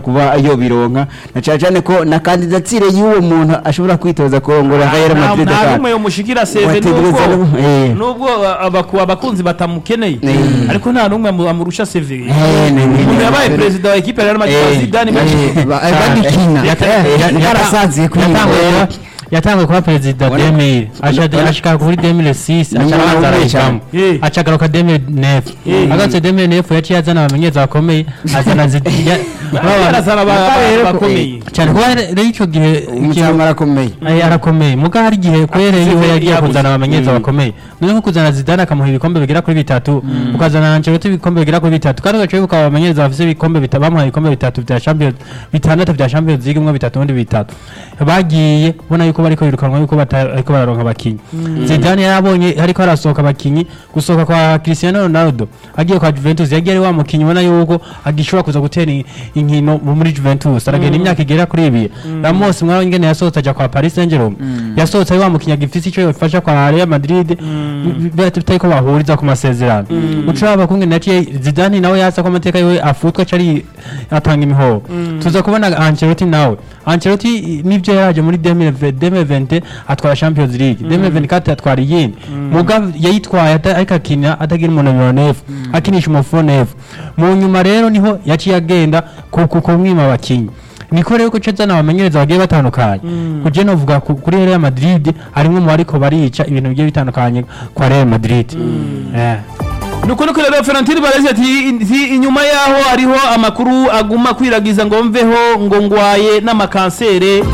kuba yobironka na cyane cyane ko na kandidatire y'uwo muntu ashobora kwitoza kurongora Real Madrid nta kandi n'umwe yomushikira seve Wategereza nubwo no- eh. nubwo abaku- abakunzi batamukeneye Eh. ariko nta n'umwe amu- amurusha seve Eh, ni- ni- umuntu yabaye perezida wa ekipe ya Real Madrid Eh, Zidane eh, Manchester ba- cyane. bagikina Yata- Eh, yarasaziye kuri yatanguye iyi kuba- yatanguye kuba perezida Ubona- demire ubona- ashika kuri demire sisi Ni aca umwana abanza w'umwe arayivamo Eh. aca agaruka demire nefu Eh. agarutse demire nefu yaciye azana abamenyereza bakomeye azana zidiya arazana aba- abakomeye cyane kuba rero icyo gihe ikintu- umucyama arakomeye Ay, arakomeye muga hari igihe kwere yiwe Seve yagiye yabuze. kuzana abamenyereza bakomeye none nko kuzana Zidane akamuha ibikombe bigera kuri bitatu ukazana Ancelotti ibikombe bigera kuri bitatu kandi ugaca wibuka abamenyereza bafise ibikombe bitatu bamuhaye ibikombe bitatu vya Champions bitandatu vya Champions League mwe bitatu ubundi bitatu bagiye ubona yuko bariko birukanwa yuko bata- ariko bararonka abakinyi Zidane yarabonye ariko arasohoka abakinyi gusohoka kwa Cristiano Ronaldo agiye kwa Juventus yagiye ari wa mukinyi ubona yuko agishobora kuza gutera in- inkino mu- muri Juventus aragenda imyaka igera kuri ibiri Ramos mwaho ingene yasohotse aja kwa Paris Saint-Germain yasohotse ari wa mukinyi agifise ico yofasha kwa Real Madrid bitari ko bahuriza ku masezerano ucaba kumwe naciye Zidane nawe yasa ko amateka yiwe afutwa cari atanga imihoho tuza kubona Ancelotti nawe Ancelotti nivyo yaraje muri 2020 atwara Champions League 2024 atwara iyindi muga yayitwaye ata- ariko akina atagira umunaniro nefu akinisha umufuro nefu mu nyuma rero niho yaciye agenda ku ku- kumwima abakinyi niko rero kuca zana abamenyereza bagiye batandukanye kuje novuga ku- kuri Real Madrid harimwo mu bariko barica ibintu bigiye bitandukanye kwa Real Madrid eh nuko nuko rero Florentine Baresi ati ati inyuma yaho hariho amakuru aguma kwiragiza ngo mveho ngo ngwaye n'amakansere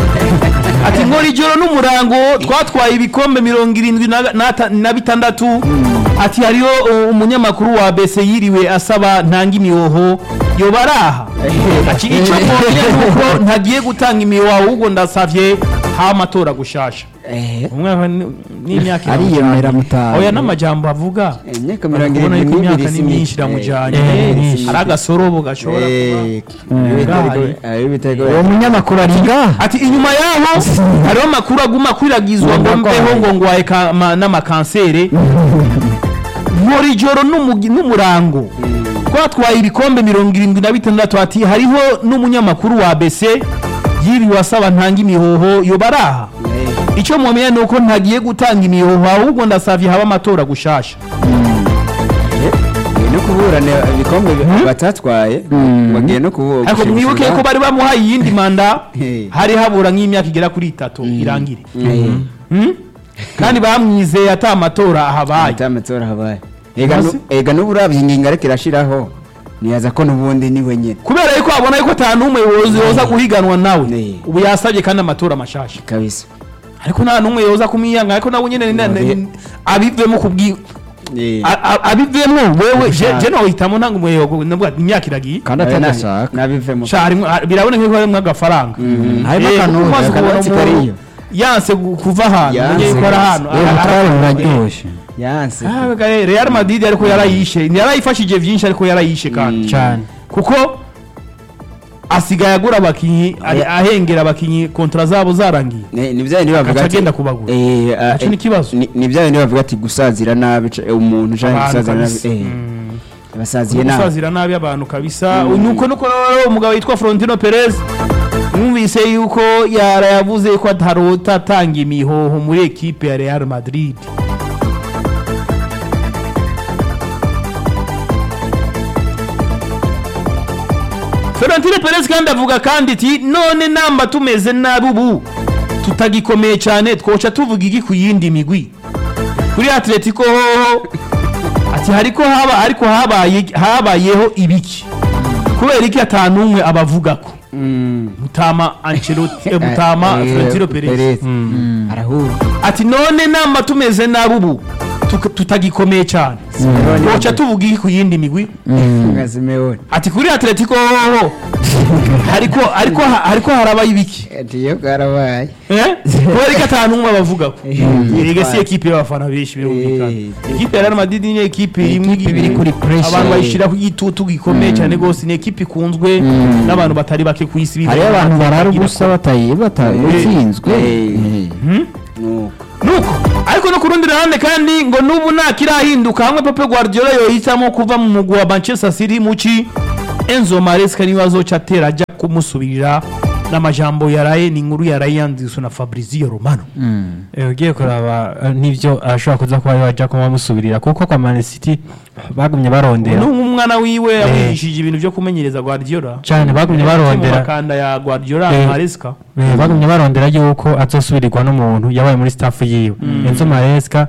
ati nkora ijoro n'umurango twatwaye ibikombe mirongo irindwi na- na- na bitandatu ati hariho uh, umunyamakuru wa bese yiriwe asaba ntanga imihoho yoba araha ati icyo mbonye nuko ntagiye gutanga imihoho ahubwo ndasavye ha amatora gushasha Eh, umwaka ni- n'imyaka ariyemera mutaha oya n'amajambo avuga Eh, imyaka mirongo ubona irindwi yuko imyaka n'ibiri ni si myinshi myinshi. iramujyanye Eh, myinshi. hari agasorobo gashobora kuba uwo munyamakuru ari ngaha ati inyuma yaho hariho amakuru aguma akwiragizwa ngo mbeho ngo ngwaye ka- ma- n'amakansere nkora ijoro n'umugi- n'umurango twatwaye ibikombe mirongo irindwi na bitandatu ati hariho n'umunyamakuru wa bese yiriwe asaba ntanga imihoho yoba araha icyo mumenya ni uko ntagiye gutanga imihoho ahubwo ndasavye haba amatora gushasha no kuburana ibikombe batatwaye bagiye no kubu ariko mwibuke ko bari bamuhaye iyindi manda Eh. hari habura nk'imyaka igera kuri itatu irangire Hmm? kandi bamwizeye ata amatora ahabaye amatora habaye ega Maze? nu- ega n'ubu urabye ingingo ariko irashiraho niyaza ko n'ubundi ni we nyine kubera yuko abona yuko ata n'umwe yoza yoza guhiganwa nawe Eh. ubu yasabye kandi amatora mashasha kabisa ariko nta n'umwe yoza kumwiyanga ariko nawe nyine ni- ni- Eh. abivemo kubwi Eh. a- a- abivemo wewe je je nohitamo ntanga umuyogo nabwo imyaka iragiye kandi Eh, na- atagashaka nabivemo Sha, harimwo- ha- biraboneka ko harimo agafaranga harimo Eh, akantu kuko umaze kubona akatsi umuntu kariyo. yanse gu- kuva ahantu Yanse. umenye ko ari ahantu uwo mutwaro uraryoshye yanse Ah, gare- Real Madrid ariko yarayishe yarayifashije byinshi ariko yarayishe kandi cyane kuko asigaye agura abakinyi ari- Aya- ahengera abakinyi kontra zabo zarangiye ni ni bya bindi bavuga Agaca ati agenda kubagura. eh, ah, Ico ni ikibazo. ni- ni bya bindi bavuga ati gusazira nabi ca- umuntu canke Abantu gusazira nabi kabisa. eh Mm. basaziye nabi gusazira nabi abantu kabisa nuko nuko rero umugabo witwa Florentino Perez mwumvise yuko yara yavuze ko atarota atanga imihoho muri ekipe ya Real Madrid Florentino Perez kandi avuga kandi ati none namba tumeze nabi ubu tutagikomeye cyane twoca tuvuga iki ku yindi migwi kuri Atletico hoho ati hariko haba ariko habaye habayeho ibiki kubera iki atanu umwe abavugako Mm. mutama Ancelotti eh, mutama Eh, Florentino Perez Perez. arahura ati none namba tumeze nabi ubu tuka- tutagikomeye cyane twoca tuvuga iki ku yindi migwi nka Simeone ati kuri Atletico hoho hariko ariko hariko harabaye ibiki ati yo karabaye Eh? kubera ko atanu umwe abavugako erega si ekipe y'abafana benshi birumvikana Eh. ekipe ya Real Madrid ni ekipe imwe Ekipe iri kuri pressure. abantu bayishira ku gitutu gikomeye cyane gose ni ekipe ikunzwe n'abantu batari bake ku isi hariyo abantu barara ubusa batayi batsinzwe Eh. nuko nuko ariko no ku rundi ruhande kandi ngo n'ubu nta kirahinduka hamwe Pep Guardiola yohitamo kuva mu mugwi wa Manchester City muci Enzo Maresca niwe azoca atera ajya kumusubirira n'amajambo yaraye ni inkuru yaraye yanditswe na Fabrizio Romano Eh, ugiye kuraba eh, n'ivyo ashobora kuza kuba yaja kuba bamusubirira kuko kwa Man City bagumye barondera n'umwana wiwe yamwigishije ibintu byo kumenyereza Guardiola cyane bagumye mu barondera makanda ya Guardiola Eh, Maresca Eh, bagumye barondera yuko azosubirirwa n'umuntu yabaye muri staff yiwe Enzo Maresca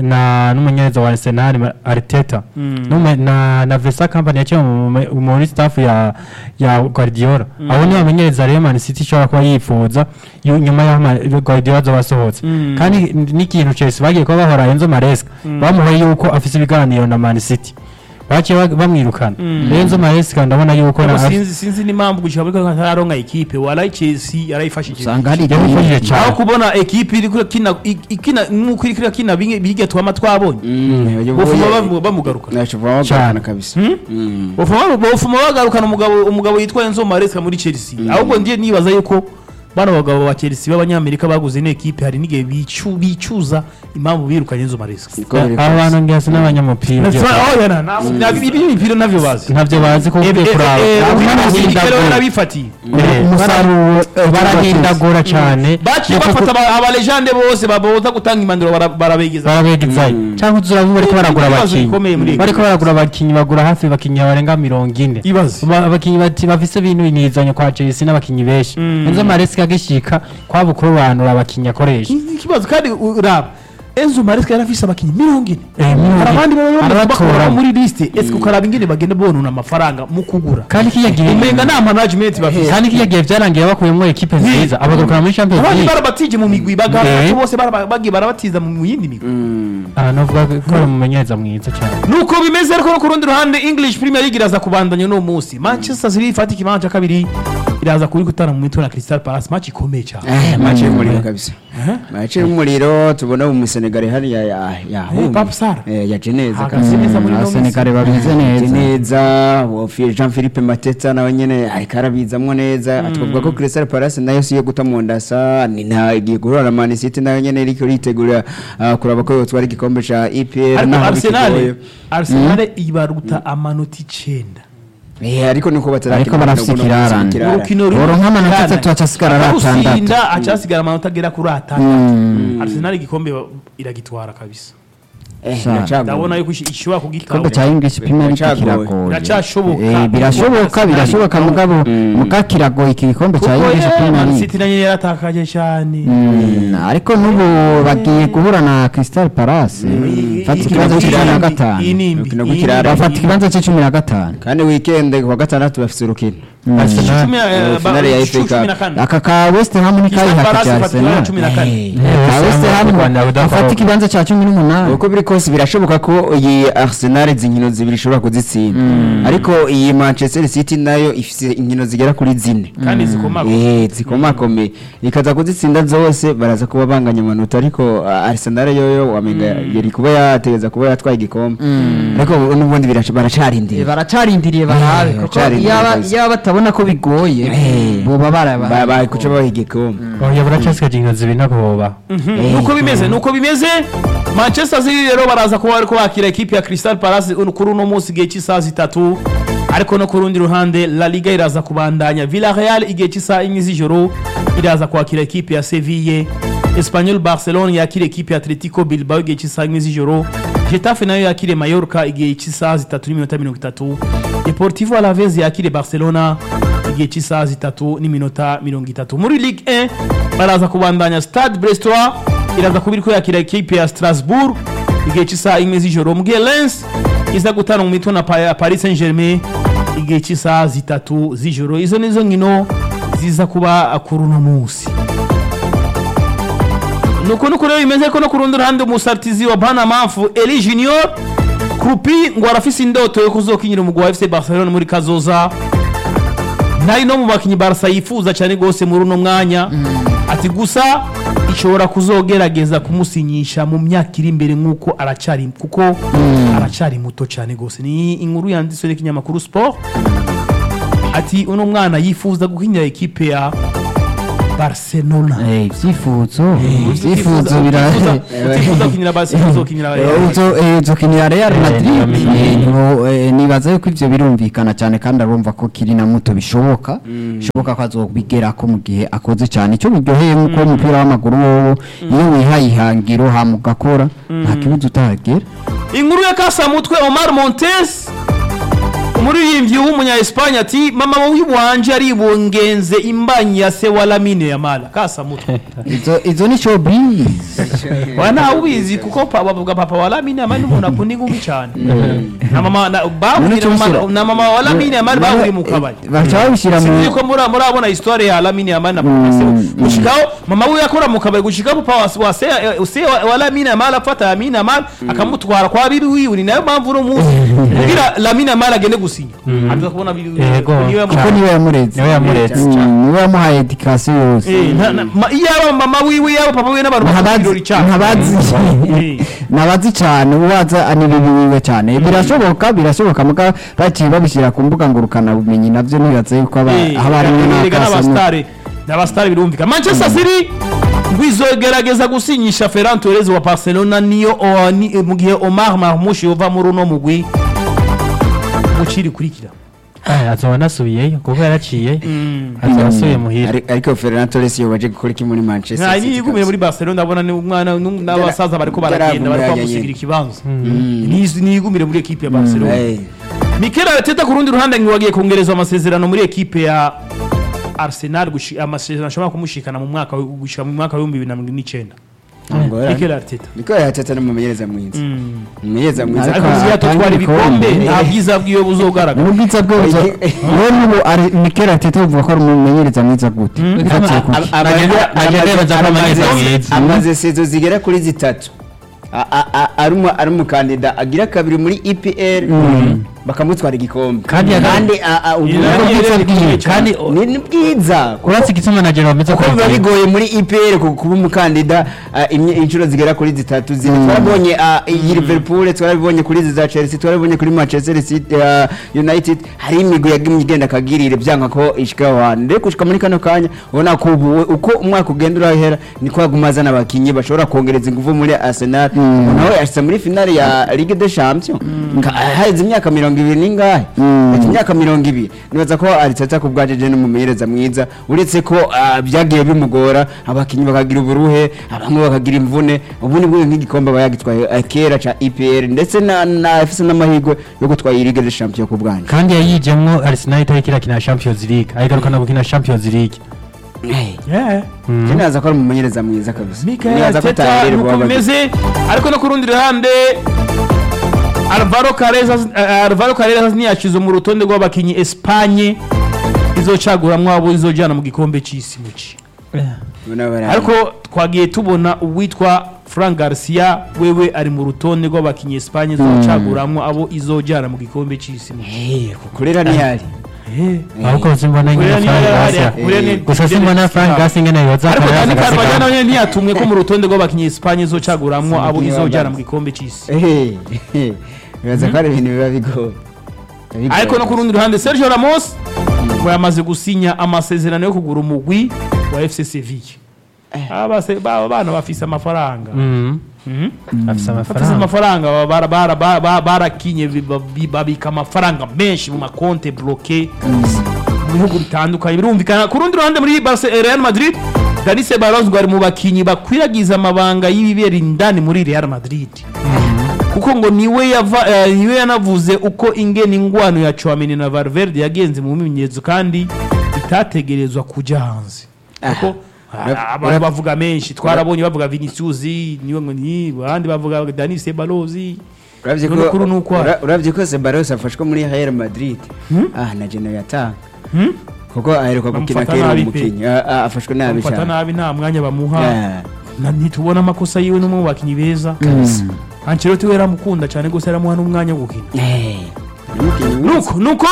na n'umunyereza wa Arsenal Ma- Arteta Nume- na na Vesa Company yaciye mu- mu- muri staff ya ya Guardiola abo ni bamenyereza rero Man City ishobora kuba yifuza yu- nyuma y'aho Ma- Guardiola azoba asohotse kandi n- n'ikintu Chelsea bagiye kuba bahora Enzo Maresca bamuhoye yuko afise ibiganiro na Man City baciye ba- bamwirukana rero Enzo Maresca ndabona yuko Ariko na- sinzi sinzi n'impamvu gushika muri kaka atararonka ekipe warayi Chelsea yarayifashije usanga hari yamufashije igihe cyane aho kubona ekipe iri kina ikina nk'uko iri kina biga twama twabonye bofuma bamu- bamugaruka nashobora Cyane. bagana kabisa Mm. bofuma bofuma bagarukana umugabo umugabo yitwa Enzo Maresca muri Chelsea ahubwo ndiye nibaza yuko bano bagabo ba Chelsea b'abanyamerika baguze ino ekipe hari n'igihe bicu bicuza impamvu birukanye Enzo Maresca Niko biri aba bantu ngihasi n'abanyamupira That's why- oh, yana, ntabwo- ntabwo- ibi imipira ntabyo bazi ntabyo bazi ko ugiye kuraba barahindagura barabifatiye Eh, umusaruro bara- barahindagura cyane baciye Kuko bafata aba- abalejande bose baboza gutanga impanuro bara- barabegeza barabegezayo cyangwa uzi urabona bariko baragura Ibibazo bikomeye muri abakinnyi iyi bariko baragura abakinnyi bagura hafi abakinnyi barenga mirongo ine Ibaze. Ba- abakinnyi bati bafise bintu binizanya kwa Chelsea n'abakinnyi benshi Enzo Maresca agishika kwaba kurobanura abakinnyi akoresha ikibazo kandi uraba Enzo Maresca yari afise abakinnyi mirongo ine Eh, mirongo hari ine. abandi baba bamaze Arabatora. bakora muri liste ese ukaraba ingene bagenda bonona amafaranga mu kugura kandi kiya gihe umenga nta management bafise kandi kiya gihe byarangiye bakuyemo ekipe nziza abagarukana muri Champions abandi League barabatije mu migwi bagara Eh. bose bara- bagiye barabatiza mu yindi migwi aha novuga ko ari umumenyereza mwiza cyane nuko bimeze ariko no ku rundi ruhande english premier league iraza kubandanya uno munsi manchester city ifata ikibanza cya kabiri iraza kuri gutana mu mitwe na crystal palace match ikomeye cyane Eh, mace y'umuriro kabisa mace y'umuriro tubona mu Senegal hariya ya ya Eh, Pape Sarr. eh yaje neza Ahagaze neza muri ino minsi. abasenegare bameze Yaje neza neza Wofi- Jean Philippe Mateta nawe nyene ariko arabizamwo neza twavuga ko Crystal Palace nayo siyo guta mu ndasa ni nta igiye guhura na Man City nayo nyene iriko ritegura ah, kuraba ko yotwara igikombe ca EPL ariko naho arsenal bikigoye. arsenal ibaruta amanota icenda Eh, ariko niko batarakina Ariko barafise urukino ikirarane. ikirarane. urukino Oro nk'amanota atatu acasigara ari atandatu. atandatu acasigara amanota agera kuri atandatu arsenal igikombe iragitwara kabisa Eh, Sa- biracagoye. ndabona yuko ishi- ishobora igikombe cya kugitwara english premier league Biracagoye. kiragoye Biracyashoboka. Eh, birashoboka birashoboka mugabo muga kiragoye iki gikombe cya kuko english premier Man league City nayo yaratakaje cyane Mm, ariko n'ubu bagiye guhura na crystal palace fata ikibanza cy'icumi na gatanu Urukino rw'ikiraro. bafata ikibanza cy'icumi na gatanu kandi weekend kuwa gatandatu bafise urukino Arsenal Eh, finale ya FA Cup. aka ka west ham ni Crystal kayiha Palace ka ifata ikibanza arsenal cumi na kane. Eh, ka west ham Rwanda afata rudakoroka. ikibanza cya cumi n'umunani uko biri kose birashoboka ko iyi arsenal izi nkino zibiri ishobora kuzitsinda ariko iyi manchester city nayo ifite inkino zigera kuri zine kandi zikomako Eh, zikomakomeye ikaza kuzitsinda zose baraza kuba banganya amanota ariko ah, arsenal yoyo wamenga yari kuba yategeza kuba yatwaye igikombe ariko n'ubundi biraca- baracarindiriye baracarindiriye barabe Eh, kuko baracarindiriye yaba kabisa. yaba batabona ko bigoye Eh. boba Ba- barabaye bari kuca baha igikombe oya buracyasigaje inkino zibiri ntabwo boba nuko bimeze nuko bimeze manchester city rero baraza kuba bariko bakira ekipi ya crystal palace uno- kuri uno munsi igihe cy'isaha zitatu ariko no ku rundi ruhande la liga iraza kubandanya villarreal igihe cy'isaha imwe z'ijoro iraza kwakira ekipi ya seville espanyol barcelone yakira ekipi ya atletico bilbao igihe cy'isaha imwe z'ijoro getafe nayo yakire mallorca igihe cy'isaha zitatu n'iminota mirongo itatu deportivo alavez yakire barcelona igihe cy'isaha zitatu n'iminota mirongo itatu muri ligue 1 baraza kubandanya stade brestois iraza kuba iriko yakira ekipe ya strasbourg igihe cy'isaha imwe z'ijoro mu gihe lens iza gutana mu mitwe na Pa- paris saint germain igihe cy'isaha zitatu z'ijoro izo nizo nkino ziza kuba kuri uno munsi nuko nuko rero bimeze ko no ku rundi ruhande umusaritizi wa banamafu eli junior krupi ngo arafise indoto yo kuzokinyira umugwi wa fc barcelona muri kazoza ntari no mu bakinnyi barasa yifuza cyane rwose muri uno mwanya ati gusa ishobora kuzogerageza kumusinyisha mu myaka iri imbere nk'uko aracyari kuko aracyari muto cyane rwose ni inkuru yanditswe n'ikinyamakuru sport ati uno mwana yifuza gukinira ekipe ya barcelona Eh, ibyifuzo ibyifuzo birahe utifuza gukinira barcelona uzokinira uzo eh, uzokinira Real Madrid niyo minini. Eh, niho, eh, nibaza yuko ivyo birumvikana cyane kandi arumva ko kiri na muto bishoboka bishoboka ko azobigerako mu gihe akoze cyane icyo buryoheye nk'uko umupira w'amaguru wowo iyo wihaye ihangiro hama ugakora nta kibazo utahagera inkuru ya kasamutwe omar montes umuririmbyi w'umunya espanye ati mama w'iwanje aribungenze imbanyi ya se wa lamine yamala kasamutwe izo izo ni showbiz wa ntawe ubizi kuko pa- bavuga papa wa lamine yamala n'umuntu akunda inkumi cyane na mama na bahuye na mama- na mama wa lamine yamala bahuye mu kabari baca babishyira mu sinzi ko muri murabona histoire ya Lamine Yamal na papa se gushikaho mama we yakora mu kabari gushikaho papa wa- wa se eh, se wa wa Lamine Yamal afata Lamine Yamal akamutwara kwa bibi wiwe ni nayo mpamvu uno munsi kugira Lamine Yamal agende gusinya aza kubona bibi wiwe Yego. niwe kuko yamuhaye. niwe yamureze niwe yamuretse Mm, niwe yamuhaye edikasiyo yose Eh, nta- na- ma- iyaba mama wiwe yaba papa wiwe n'abantu bakunda ntabazi ibirori cyane ntabazi Eh. nabazi cyane uwaza ani bibi wiwe cyane birashoboka birashoboka muga baciye babishyira ku mbuga ngurukana bumenyi navyo nibaza yuko aba Eh, haba harimo erega n'akasamo n'abasitari n'abasitari birumvikana manchester city ngo izogerageza gusinyisha ferran torres wa barcelona niyo o- ni- mu gihe omar marmush yova muri uno mugwi muciri kurikira Eh, azoba anasubiyeyo kuko yaraciye azoba asubiye muhira Ari- ariko Ferran Torres yo baje gukora iki muri Manchester nta City niyigumire kabisa. muri barcelona ndabona ni umwana nu- n'abasaza bariko baragenda Yaravuye bariko yanyene. bamusigira ikibanza Nizi- niyigumire muri ekipe ya barcelona Eh, mikel arteta ku rundi ruhande ngo wagiye kongerezwa amasezerano muri ekipe ya arsenal gushi- amasezerano ashobora kumushikana mu mwaka w- gushika mu mwaka w'ibihumbi bibiri na mirongo n'icyenda ngora. mikel arteta niko yatata n'umumenyereza mwiza umumenyereza mwiza Ariko ariko kabisa. uzi yatutwara ibikombe ibikombe. nta bwiza bwiwe buzogaragara n'ubwiza bwe buzo we n'ubu ari Mikel Arteta uvuga ko ari umumenyereza mwiza gute Bifatiye kuki? Aba- aba- Agenda- aba- agenda amaze- yemeza ko amaze- amaze mwiza. amaze sezo zigera kuri zitatu A- a- a- ari umu- ari umukandida agira kabiri muri EPL bakamutwara igikombe Kandi yaga- kandi a- a- ubu- Iyi nibwo nayo bwiza yari bwiwe. ikomeye kandi ni ni bwiza uretse igitsina na jero bameze kuko biba bigoye muri EPL ku- kuba umukandida ah, imye- inshuro zigera kuri zitatu zine twarabonye ah, iyi Liverpool twarabibonye kuri izi za Chelsea twarabibonye kuri Manchester City ah, United hari imigwi yagimye igenda akagirire byanga ko ishika aho hantu rero gushika muri kano kanya ubona ko ubu we- uko umwaka ugenda urahera niko haguma azana abakinnyi bashobora kongereza ingufu muri Arsenal nawe yashyize muri finale ya Ligue des Champions Ka- haheze imyaka mirongo ibiri n'ingahe Ati imyaka mirongo ibiri nibaza ko Arteta ku bwajeje n'umumenyereza mwiza uretse ko ah, byagiye bimugora abakinnyi bakagira uburuhe bamwe bakagira imvune ubu ni bwo nk'igikombe aba yagitwaye ah, kera ca EPL ndetse na na afise n'amahirwe yo gutwara iyi Ligue des Champions ku bwanje kandi yayijemwo arsenal itariko irakina champions league ayigarukana gukina champions league Yeah. Je naza ko ari umumenyereza mwiza kabisa Mikel Nibaza ko Arteta atahererwa nuko abagizi. bimeze ariko no ku rundi ruhande Alvaro Carreras eh, Alvaro Carreras ntiyashize mu rutonde rw'abakinnyi Espagne izocaguramwo abo izojana mu gikombe c'isi muci Ubona bari- ariko twagiye tubona uwitwa Frank Garcia wewe ari mu rutonde rw'abakinnyi Espagne izocaguramwo abo izojana mu gikombe c'isi muci Eh, kukurera ntiyari ahubwo simbona Kuriya ingene niyo frank yari- gasi kuriya ni- gusa simbona frank gasi ingene yoza ariko akarera Dani Carvajal agasigara nawe ntiyatumwe ko mu rutonde rw'abakinnyi Espagne izocaguramwo abo izojana mu gikombe c'isi Eh, eh, bibaza ko ari ibintu biba bigoye Biba ariko no bigoye. ku rundi ruhande Sergio Ramos ngo yamaze gusinya amasezerano yo kugura umugwi wa FC Sevilla abase ba bana bafise amafaranga Mhm. Mhm. afise bafise amafaranga amafaranga bara- bara- bara- bara- barakinye bi- bi- babika amafaranga menshi mu makonte bloke mu bihugu bitandukanye birumvikana ku rundi ruhande muri Barce- Real Madrid Dani Ceballos ngo ari mu bakinyi bakwiragiza amabanga y'ibibera indani muri Real Madrid kuko ngo niwe yava eh, niwe yanavuze uko ingene ingwano ya Chouameni na Valverde yagenze mu bimenyetso kandi itategerezwa kuja hanze kuko Ura- ah, abantu ura- bavuga menshi twarabonye bavuga Vinicius niwe ngo ni abandi bavuga Dani Ceballos Uravye None ko kuri ni uko ura- uravye ko Ceballos afashwe muri Real Madrid ah na Geno yatanga Hmm? kuko aheruka gukina Bamufata kera nabi pe. umukinnyi Ah, ah, afashwe nabi bamufata cyane nabi nta mwanya bamuha Ah, na- ntitubona amakosa yiwe n'umwe mu bakinnyi beza Ancelotti we yaramukunda cyane gusa yaramuha n'umwanya wo gukina eh, ni umukinnyi mwiza. nuko nuko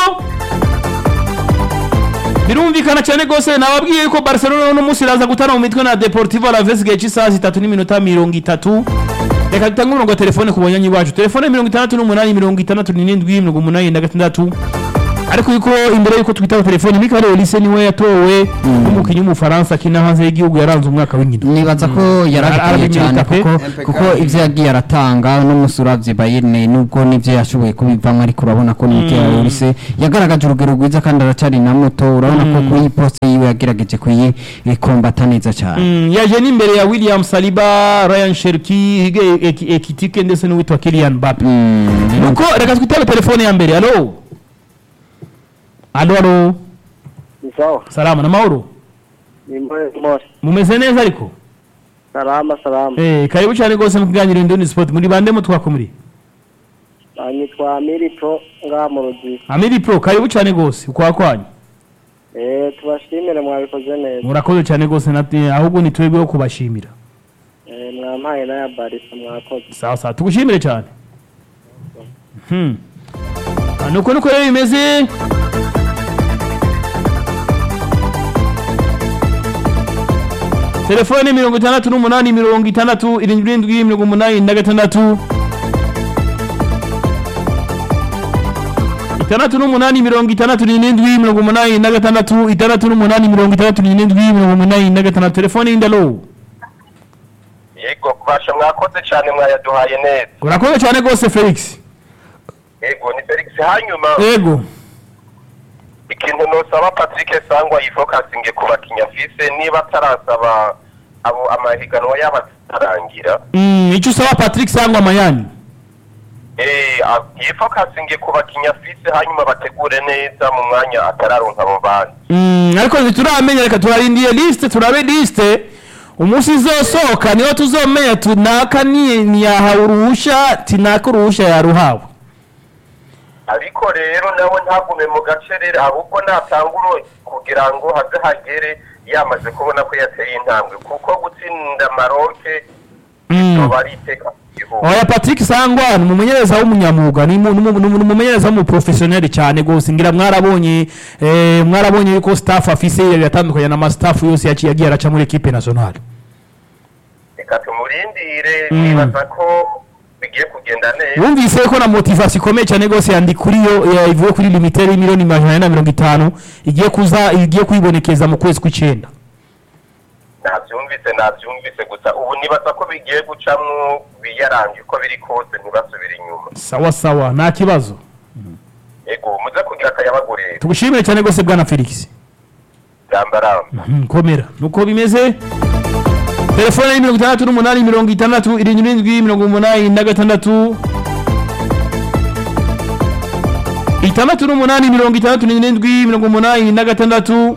birumvikana cyane rwose nababwiye yuko barcelona uno munsi iraza gutana mu mitwe na deportivo alaves igihe cy'isaha zitatu n'iminota mirongo itatu reka dutange umurongo wa telefone ku banyanyi bacu telefone mirongo itandatu n'umunani mirongo itandatu n'irindwi mirongo umunani na gatandatu ariko yuko imbere yuko twitaba telefoni Michael Olise niwe yatowe nk'umukinnyi w'umufaransa akina hanze y'igihugu yaranze umwaka w'inkino nibaza ko yarabikwiye Arabimerita cyane pe. kuko Impeccable. kuko ibyo yagiye aratanga n'umusuravye Bayern nubwo nivyo yashoboye kubivamo ariko urabona ko Mikel Olise yagaragaje urugero rwiza kandi aracari na muto urabona ko kuri iyi poste yiwe yagerageje kuyikombata neza cyane Mm, yaje n'imbere ya William Saliba Ryan Cherki Hige Eki- Ekitike ndetse n'uwitwa Kylian Mbappe Mm, nuko reka twitabe telefone ya mbere alo alo alo Ni sawa. salama na mahoro Ni mwe mose. mumeze neza ariko Salama salama. eh karibu cyane rwose mu kiganiro Indoni Sport muri bande mu twakumuri Nitwa Miri Pro nga mu Rugi. Amiri Pro karibu cyane rwose ukwa kwanyu Eh tubashimire mwabikoze neza. murakoze cyane rwose na- ahubwo ni twebwe wo kubashimira Eh mwampaye na ya barisa mwakoze. sawa sawa tugushimire cyane hmm. Ah, nuko nuko rero bimeze telefone mirongo itandatu n'umunani mirongo itandatu irindwi irindwi mirongo umunani na gatandatu itandatu n'umunani mirongo itandatu n'irindwi mirongo umunani na gatandatu itandatu n'umunani mirongo itandatu n'irindwi mirongo umunani na gatandatu telefone y'indalo yego kubasha mwakoze cyane mwayaduhaye neza urakoze cyane rwose felix yego ni felix hanyuma yego ikintu nosaba patrick sangwa yifokasinge ku bakinya afise niba atarasaba abo amahiganwa yabo atararangira Mm, icyo usaba patrick sangwa mayani eh, a- yifokasinge ku bakinya afise hanyuma bategure neza mu mwanya atararonka abo bandi Mm, ariko ntituramenya reka turarindiye liste turabe liste umunsi izosohoka niho tuzomenya tunaka ni ntiyahawe uruhusha tinaka uruhusha yaruhawe ariko rero nawe ntagume mu gace rero ahubwo natangure kugira ngo haze hagere yamaze kubona ko yateye intambwe kuko gutsinda maroke Mm. bizoba ari iteka mu gihugu oya patrick sangwa ni umumenyereza w'umunyamwuga ni mu- ni mu- ni mu- ni umumenyereza w'umuprofesiyoneri cyane rwose ngira mwarabonye eh, mwarabonye yuko staff afise yatandukanye n'amastaff yose yaciye agiye araca muri equipe nationale reka tumurindire Mm. nibaza ko bigiye kugenda neza wumvise ko na motivation ikomeye cyane rwose yandi kuri yo ya- ivuye kuri limitere y'imiliyoni majana ane na mirongo itanu igiye kuza igiye kwibonekeza mu kwezi kw'icyenda nabyumvise nabyumvise gusa ubu nibaza ko bigiye gucamwo biyarange uko biri kose ntibasubire inyuma sawa sawa nta kibazo yego muze kugira akayabagurira tugushimire cyane rwose bwana felix rambaramba Mhm, komera nuko bimeze telefone ni mirongo itandatu n'umunani mirongo itandatu irindwi n'indwi mirongo umunani na gatandatu itandatu n'umunani mirongo itandatu n'indwi mirongo umunani na gatandatu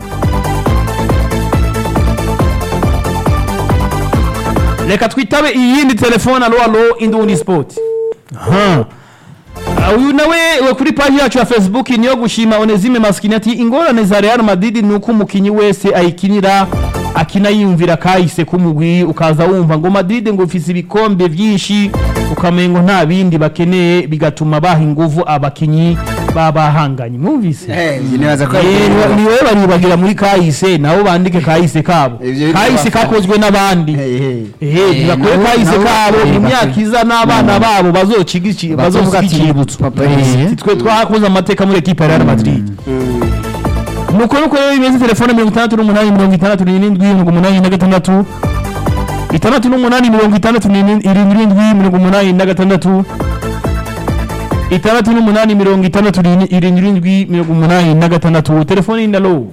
reka twitabe iyindi telefone alo alo indundi sport aha Ah, uyu nawe we kuri paji yacu ya facebook niyo gushima onezime maskini ati ingorane za real madrid ni uko umukinnyi wese ayikinira akina yiyumvira kahise k'umugwi ukaza wumva ngo madrid ngo ufise ibikombe byinshi ukamengo nta bindi bakeneye bigatuma baha inguvu abakinnyi baba bahanganye mwumvise Eh, njye nibaza ko Eh, ni- ni wowe baribagira muri kahise nabo bandike kahise kabo Ivyo biri kahise kubafasha. kakozwe n'abandi Hey, hey. ehe ntibakore nabo- kahise nabo kabo bari imyaka bake. iza n'abana babo bazociga iki- bazovuga bazovuga ati icyibutso papa Eh, eh, twe twakoze amateka muri ekipa ya Real Madrid nuko nuko rero bimeze telefone mirongo itandatu n'umunani mirongo itandatu n'irindwi mirongo umunani na gatandatu itandatu n'umunani mirongo itandatu n'irindwi irindwi mirongo umunani na gatandatu itandatu n'umunani mirongo itandatu irindwi mirongo umunani na gatandatu telefone y'indalo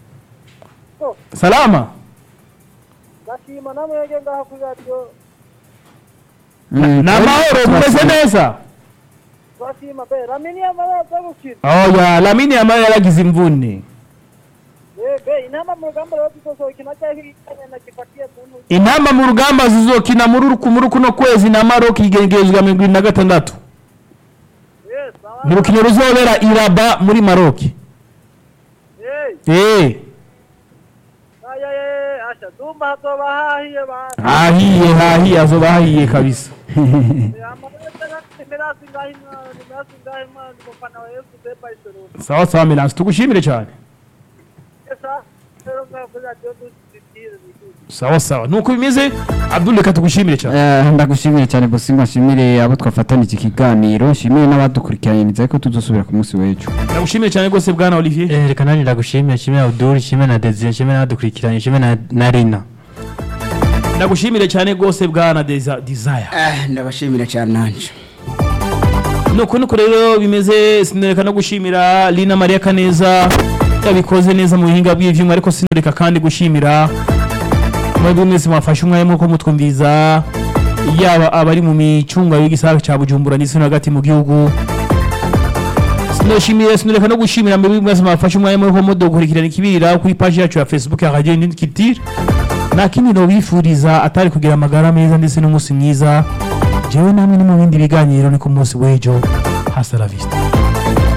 salama Gashima namwe yege ngaha kuri radio. Mm, ni amahoro mumeze neza Gashima be ramini amaraza gukina. oya lamini yamara yaragize imvune Eh be inama mu rugamba rero tuzosohokina cyangwa ikanya na kifatie muntu. intamba mu rugamba zizokina muri uku muri kuno kwezi na Maroc igengerezwa mirongo irindwi na gatandatu Yes, sawa. ni urukino ruzobera iraba muri Maroc Eh, eh aya ye asha dumba hatoba hahiye bana. hahiye hahiye azoba hahiye kabisa Mirasi ngahi mirasi ngahi mwana mufana wa Yesu de Barcelona. sawa sawa Milansi tugushimire cyane Esa rero mwakoze radiyo dutitire sawa sawa nuko bimeze abdul reka tugushimire cyane Eh, ndagushimire cyane bosima nshimire abo twafatanije ikiganiro nshimire n'abadukurikiranye nizeye ko tuzosubira ku munsi w'ejo ndagushimire cyane rwose bwana olivier Eh, reka nanjye ndagushimire nshimire Abdul nshimire na Desire nshimire n'abadukurikiranye nshimire na- na Rina ndagushimire cyane rwose bwana Desa- desire Ah, ndabashimira cyane nanje nuko nuko rero bimeze sinoreka no gushimira lina mariya kaneza yabikoze neza mu buhinga bw'ivyuma ariko sinoreka kandi gushimira mwebwe mwese mwafashe umwanya muko mutwumviza yaba abari mu micunga y'igisagara ca bujumbura ndetse no hagati mu gihugu sinoshimire sinoreka no gushimira mwebwe mwese mwafashe umwanya muko mudukurikirana ikibirira kuri page yacu ya facebook ya radio Indindi Culture nta kindi nobifuriza atari kugira amagara meza ndetse n'umunsi mwiza jewe namwe ni mu bindi biganiro ni ku munsi w'ejo hasta la vista